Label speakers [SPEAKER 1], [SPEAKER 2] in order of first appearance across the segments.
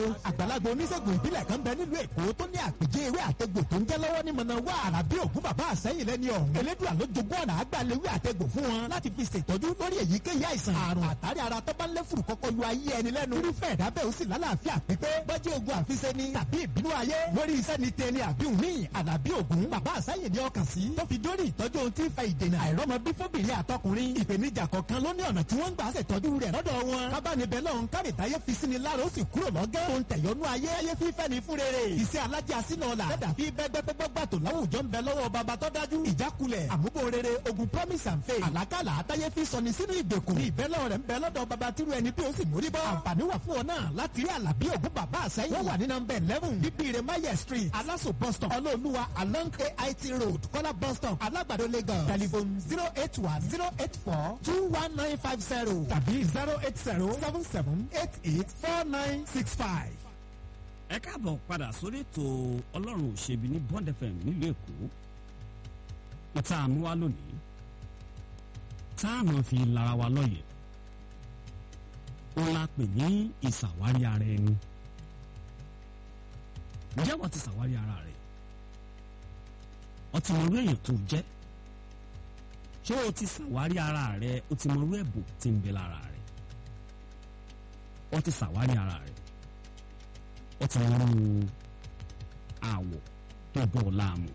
[SPEAKER 1] àgbàlagbà oníṣègùn ìbílẹ̀ kan bẹ nílùú èkó tó ní àpèjẹ ewé àtẹgbò tó ń jẹ́ lọ́wọ́ ní mọ̀nà wá àràbí ògún bàbá àsẹ́yìn lẹ́ni ọ̀hún elédùà ló jogún ọ̀nà àgbàlewé àtẹgbò fún wọn láti fi ṣètọ́jú lórí èyíkéyìí àìsàn àrùn àtàrí ara tó bá ń lé fùrù kọ́kọ́ lu ayé ẹni lẹ́nu irúfẹ́ ìdábẹ́ ó sì lálàáfíà pípé bọ́jú ogun àfiṣe ni tàbí ìbínú ayé lórí iṣẹ́ ni tẹni àbí òní àlàbí ògún bàbá àsẹ́yìn ni ọkàn sí tó fi dórí ìtọ́jú ohun tí ń fa ìdènà àìrọ́mọ bí fóbìnrin àtọkùnrin ìpèníjà kọ̀ọ̀kan ló ní ọ̀nà tí wọ́n ń gbà ṣètọ́jú rẹ̀ lọ́dọ̀ wọn kábàánibẹ̀ lọ́hún kárìtáyé fi sí ni lára ó sì kúrò lọ́gẹ́ tó ń tẹ̀yọ́nú ayé ayé fífẹ́ ni fún rere iṣẹ́ alájà sínú ọ̀la dẹ́dà fi bẹ́gbẹ́gbẹ́gbà tó láwùjọ ń bẹ lọ́wọ́ bàbá tó dájú ìjákulẹ̀ àmúbò rere ogun promise and faith àlákàlà àtayé fi sọni sínú ìgbèkùn ní ìbẹ́lẹ̀ rẹ̀ ń bẹ lọ́dọ̀ bàbá tírú ẹni bí ó sì mórí bọ́ àǹfààní wà fún ọ náà láti rí àlàbí ògún bàbá àsẹ́yìn wọ́n wà ní nọmba eleven bíbíire maye street aláṣọ bus stop ọlọ́ọ̀lùwà along ait road kọ́lá bus stop alágbàdo lagos telephone zero eight one zero eight four two one nine five zero tàbí zero eight zero seven seven eight eight four nine six five.
[SPEAKER 2] ẹ káàbọ̀ padà sórí ètò ọlọ́run òṣèbí ní bond fm nílùú èkó ìta àmúwá lónìí tá a máa fi lara wa lọ́yẹ̀ ó la pè ní ìṣàwárí ara ẹni ǹjẹ́ wọ́n ti ṣàwárí ara rẹ̀ ọtí mọ̀rú èèyàn tó jẹ́ ṣé o ti ṣàwárí ara rẹ̀ o ti mọ̀rú ẹ̀bùn tí ń bẹ lára rẹ̀ o ti ṣàwárí ara rẹ̀ ó ti mú àwọ̀ tó bọ̀ láàmú.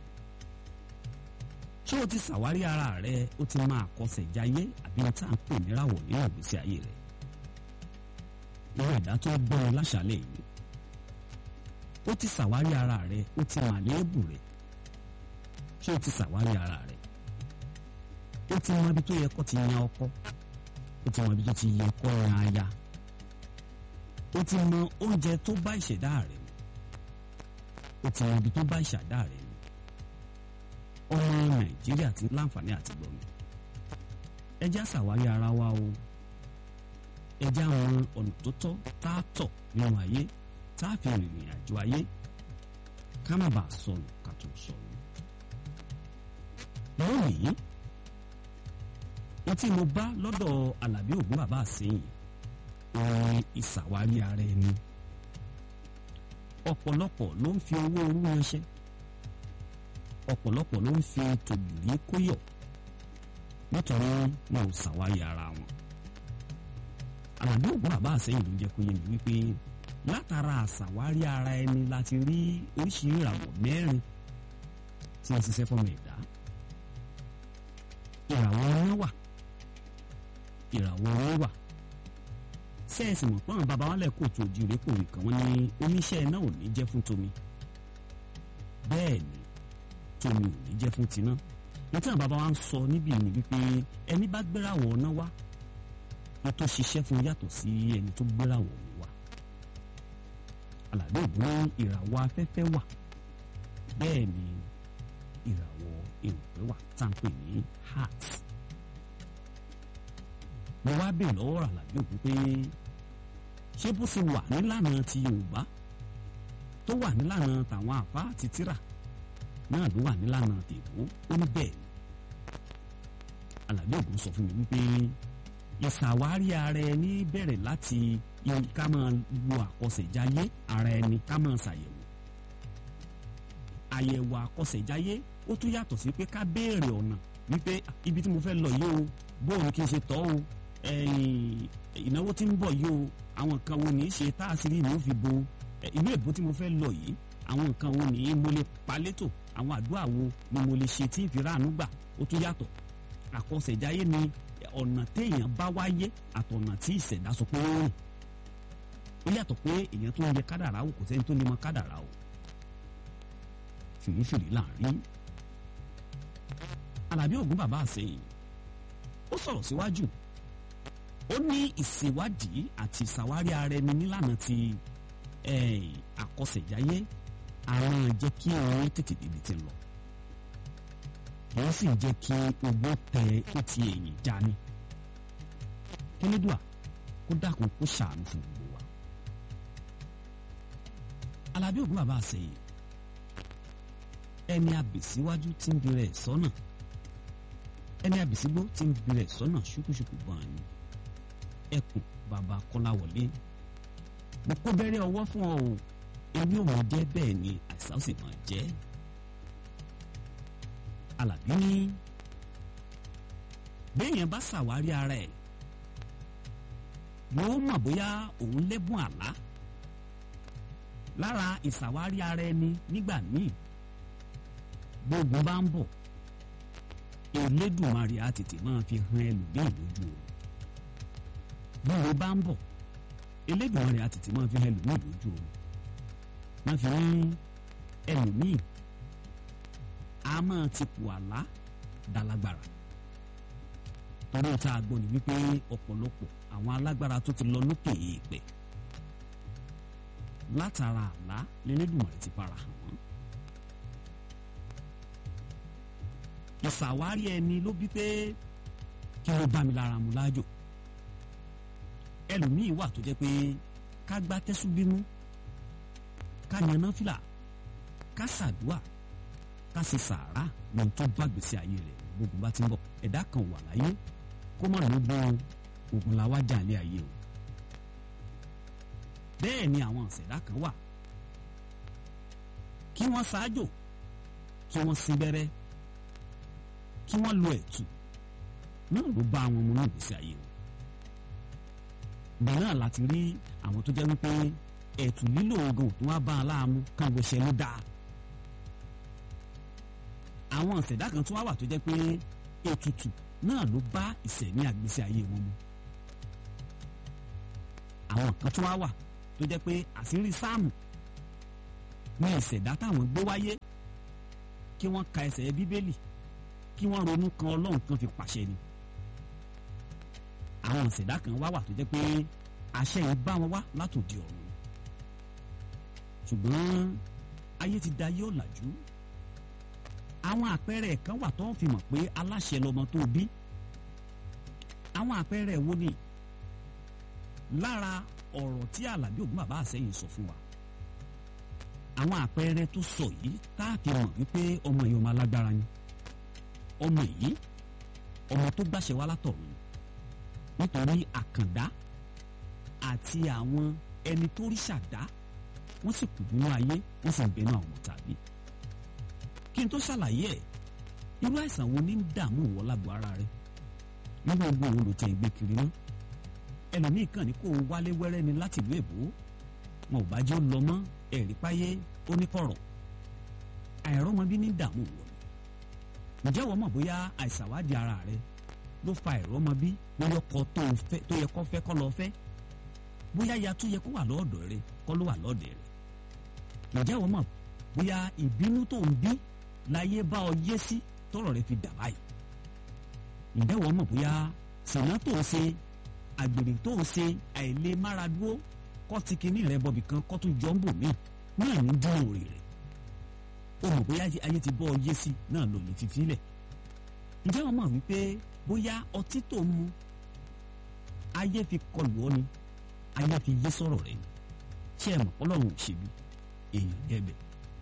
[SPEAKER 2] ṣé o ti ṣàwárí ara rẹ o ti máa kọsẹ̀ jáyé àbí o tá à ń pè níràwọ̀ nínú ìgbésí ayé rẹ. irú ẹ̀dá tó gbọ́ ọ láṣálẹ̀ yìí. ó ti ṣàwárí ara rẹ o ti mà léèbù rẹ. ṣé o ti ṣàwárí ara rẹ. o ti mọ ibi tó yẹ kó ti yan ọkọ. o ti mọ ibi tó ti yẹ kó yan aya o ti mọ oúnjẹ tó bá ìṣẹ̀dá rẹ̀ mu o ti mọ ibi tó bá ìṣẹ̀dá rẹ̀ mu ọmọ nàìjíríà ti láǹfààní àti gbọ̀mí ẹ jẹ́ àṣàwárí ara wa o ẹ jẹ́ àwọn ọ̀nà tó tọ́ tá a tọ̀ nínú ayé tá a fi rìnrìn àjò ayé ká má bàa sọnù ká tó sọnù lónìí etí mo bá lọ́dọ̀ alábí ògún bàbá àsẹ́yìn orin ìṣàwárí ara ẹni ọ̀pọ̀lọpọ̀ ló ń fi owó orú ránṣẹ́ ọ̀pọ̀lọpọ̀ ló ń fi tòbìrí kóyọ̀ nítorí wọn ò ṣàwárí ara wọn àlàbí ògùn bàbá àsẹ́yìn ló jẹ́ kó yé mi wípé látara àṣàwárí ara ẹni láti rí oríṣiríṣi ìràwọ̀ mẹ́rin tí wọ́n ṣiṣẹ́ fọ́mọ ẹ̀dá ìràwọ̀ ọ̀run wà ìràwọ̀ ọ̀run wà sẹ́ẹ̀sì mọ̀ pọ́n bàbá wọn lẹ́kọ̀ọ́ tó di ìrékò nìkan wọn ní oníṣẹ́ náà ò ní jẹ́ fún tomi bẹ́ẹ̀ ni tomi ò ní jẹ́ fún tiná nítorí àwọn bàbá wa ń sọ níbi ìní wípé ẹni bá gbérawọ̀ ọ̀nà wá wọn tó ṣiṣẹ́ fún yàtọ̀ sí ẹni tó gbérawọ̀ omi wá àlàdé ògùn ní ìràwọ̀ afẹ́fẹ́ wà bẹ́ẹ̀ ni ìràwọ̀ èròpẹ́ wà tá à ń pè ní heart mo wá bèèrè lọ́wọ́ àlàbí òkú pé ṣé bó ṣe wà nílànà ti yorùbá tó wà nílànà tàwọn àfa àti tíra náà ló wà nílànà tèbó ó ní bẹ́ẹ̀ ni àlàbí òkú sọ fún mi wípé ìṣàwárí ara ẹni bẹ̀rẹ̀ láti ká máa wo àkọsẹ̀jáyé ara ẹni ká máa ṣàyẹ̀wò àyẹ̀wò àkọsẹ̀jáyé ó tún yàtọ̀ sí pé ká béèrè ọ̀nà wípé ibi tí mo fẹ́ lọ yìí o bóun kì í ṣe tọ́ o ìnáwó tí ń bọ̀ yìí o àwọn nǹkan wo ní í ṣe tá a sì rí ní ó fi bo ìlú èbó tí mo fẹ́ lọ yìí àwọn nǹkan wo ní mo lè palétò àwọn àdúrà wo ni mo lè ṣe tí ń fi ráàánú gbà ó tún yàtọ̀ àkọsẹ̀jáyé ni ọ̀nà téèyàn bá wáyé àtọ̀nà tí ìṣẹ̀dá sọ pé ó rìn ó yàtọ̀ pé èèyàn tó ń yẹ kádàrá o kò sẹ́ni tó lè mọ kádàrá o fìrífìrí láàrin alábí ògún bàbá àsẹyìn ó sọ̀rọ̀ síwájú ó ní ìṣèwádìí àti ìṣàwárí ara ẹni nílànà ti àkọsẹ̀jáyé àwọn jẹ́ kí òun tètè débi ti lọ wọ́n sì jẹ́ kí ogbó tẹ ó ti èyìn já ní kínídùá kó dákun kó ṣàánú fún gbogbo wa alábí ògún bàbá àsẹyìn ẹni àbèsíwájú tí ń bẹ̀rẹ̀ sọ́nà ẹni àbèsígbó tí ń bẹ̀rẹ̀ sọ́nà ṣùkúṣùkú gan ni ẹkùn bàbá kọ́láwọlé mo kó bẹ́rẹ́ ọwọ́ fún ọ o ewé òun jẹ́ bẹ́ẹ̀ ni àìsàn ó sì máa jẹ́ Àlàbí ní béèyàn bá ṣàwárí ara ẹ̀ yóò mọ̀ bóyá òun lẹ́bùn àlá lára ìṣàwárí ara ẹni nígbà míì gbógun bá ń bọ̀ Elédùmarè á tètè máa fi hàn ẹlòmíì lójú o gbógun bá ń bọ̀ Elédùmarè á tètè máa fi hàn ẹlòmíì lójú o máa fi hàn ẹlòmíì a máa ti pò àlá dálágbára torí tá a gbọ́ ni wípé ọ̀pọ̀lọpọ̀ àwọn alágbára tó ti lọ lókè èèpẹ̀ látara àlá lẹ́lẹ́dùmarè ti para hàn wọ́n. ìṣàwárí ẹni ló bí pé kí ló bá mi lára mu láàjò ẹlòmíì wà tó jẹ́ pé ká gbá tẹ́sú bímú ká yaná fìlà ká ṣàdúà ká ṣe sàárà lóhun tó bá gbèsè ayé rẹ̀ gbogbo bá ti ń bọ̀ ẹ̀dá kan wà láyé kó mọ̀ ló gbọ́ ogun la wá jà lé ayé o bẹ́ẹ̀ ni àwọn ọ̀sẹ̀dá kan wà kí wọ́n ṣáájò kí wọ́n sin bẹ́rẹ́ kí wọ́n lo ẹ̀tù náà ló bá àwọn ọmọ náà gbèsè ayé o bẹ́ẹ̀ náà láti rí àwọn tó jẹ́ wípé ẹ̀tù lílo oògùn tó wá bá a láàmú kan bó ṣe ló dáa àwọn ọ̀sẹ̀dá kan tó wá wà tó jẹ́ pé ètùtù náà ló bá ìṣẹ̀mí àgbésí ayé wọn mu àwọn kan tó wá wà tó jẹ́ pé àṣírí sáàmù ní ìṣẹ̀dá táwọn gbé wáyé kí wọ́n ka ẹsẹ̀ bíbélì kí wọ́n ronú kan ọlọ́run kan fi pàṣẹ ni àwọn ìṣẹ̀dá kan wá wà tó jẹ́ pé àṣẹ yìí bá wọn wá látòdì ọ̀run ṣùgbọ́n ayé ti da yóò làjú àwọn àpẹẹrẹ kan wà tó ń fi mọ̀ pé aláṣẹ lọmọ tó bí àwọn àpẹẹrẹ wo ni lára ọ̀rọ̀ tí Àlàbí Ògún bàbá àsẹ́yìn sọ fún wa àwọn àpẹẹrẹ tó sọ yìí tá a fi mọ̀ wípé ọmọ yìí ọmọ alágbára ni ọmọ yìí ọmọ tó gbàṣẹ wá látọ̀run nítorí àkàndá àti àwọn ẹni tó rí ṣàdá wọ́n sì kù nínú ayé wọ́n sì ń bẹnu àwọn ọmọ tàbí kí n tó ṣàlàyé ẹ̀ irú àìsàn wo ní ń dààmú ìwọ lágbo ara rẹ nínú ogun òun ló tẹ ìgbé kiri náà ẹlòmíì kàn ní kó o wálé wẹ́rẹ́ ni láti ìlú èbó wọn ò bá jẹ́ ó lọ mọ́ ẹ̀rí páyé oníkọ̀rọ̀ àìrọ́mọbí ní dààmú ìwọ ni ǹjẹ́ wọ́n mọ̀ bóyá àìsàwádìí ara rẹ ló fa àìrọ́mọbí bóyá ọkọ tó yẹ kó fẹ́ kọ́ lọ fẹ́ bóyá ya tó yẹ kó wà lọ́ọ̀dọ̀ rẹ kọ́ ló wà lọ́ọ̀dẹ̀ rẹ ǹjẹ́ wọ́n mọ̀ bóyá ìbínú tó ń bí láyé bá ọ yé sí tọrọ rẹ fi dà báyìí ǹjẹ́ wọ́n mọ̀ bóyá sìnà tó ń ṣe àgbèrè tó ń ṣe àìlè máradúró kọ́ ti kinní rẹ bọ̀bì kan kọ́ tó jọ ń bò mí náà ní dín òrè rẹ̀ o mọ̀ bóyá ayé ti bọ́ ọ yé sí náà lò lè fi filẹ̀ ǹjẹ́ wọ́n mọ̀ wípé bóyá ọtí tó ń mu ayé fi kọlù ọ ni ayé fi yé sọ̀rọ̀ rẹ̀ ni ṣé ẹ mọ̀ ọlọ́run ò ṣe bí èèyàn gẹ́bẹ̀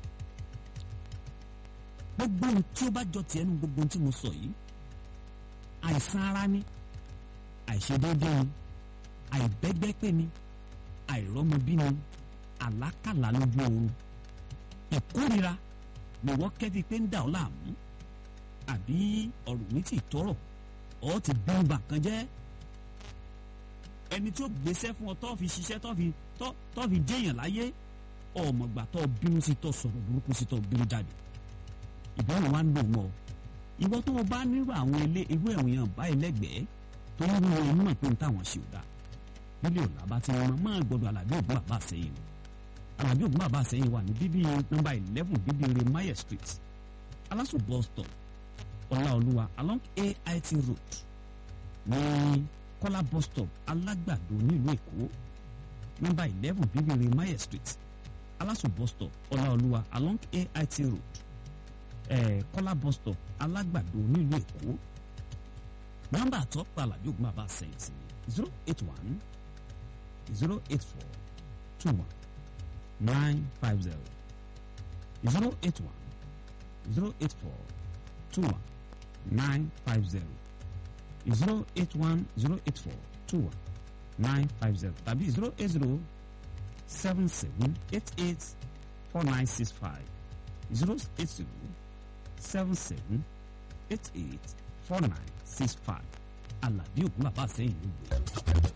[SPEAKER 2] gbogbo ohun tí ó bá jọ tiẹ̀ nu gbogbo ohun tí mo sọ yìí àìsàn ara ni àìṣedéédé ni àìbẹ́gbẹ́pẹ́ ni àìrọ́mọbí ni àlákàlà lójú oorun ìkórira lọ́wọ́ kẹ́fí pé ń dà ọ́ láàmú àbí ọ̀rọ̀ mi ti tọrọ ọ́ ti bí ń bà kan jẹ́ ẹni tí ó gbéṣẹ́ fún ọ tó fi ṣiṣẹ́ tó fi tó fi jẹ́yàn láyé ọmọgbà tó bínú sí tó sọ̀rọ̀ burúkú sí tó bínú jáde ìbáwọn wa ń lò mọ́ ìwọ tó o bá nírú àwọn ilé irú ẹ̀wọ̀n báyìí lẹ́gbẹ̀ẹ́ tó ń wúwo inú mọ̀ pé ń táwọn ṣe ò dáa nílé ọ̀la bá ti wọn máa gbọdọ̀ Àlàbí Ògún bàbá àsẹ́yìn Àlàbí Ògún bàbá àsẹ́yìn wà ní bíbí nọ́mbà eleven bíbí re Mayer street Aláṣù bus stop Ọláolúwa along AIT road ní Kọ́lá bus stop Alágbàdo nílùú Èkó nọ́mbà eleven bíbí re Mayer street Aláṣù bus stop Ọláolúwa along AIT road eh, Kọ́lá bus stop Alágbàdo nílùú Èkó nọ́mbà àtọ́pọ̀ Àlàbí Ògún bàbá àsẹ́yìn sí ni zero eight one zero eight four two one nine five zero zero eight one zero eight four two one nine five zero zero eight one zero eight four two one nine five zero tàbí zero eight zero seven seven eight eight four nine six five zero eight zero seven seven eight eight four nine six five Àlàbí Ògún bàbá àsẹ́yìn ló gbé.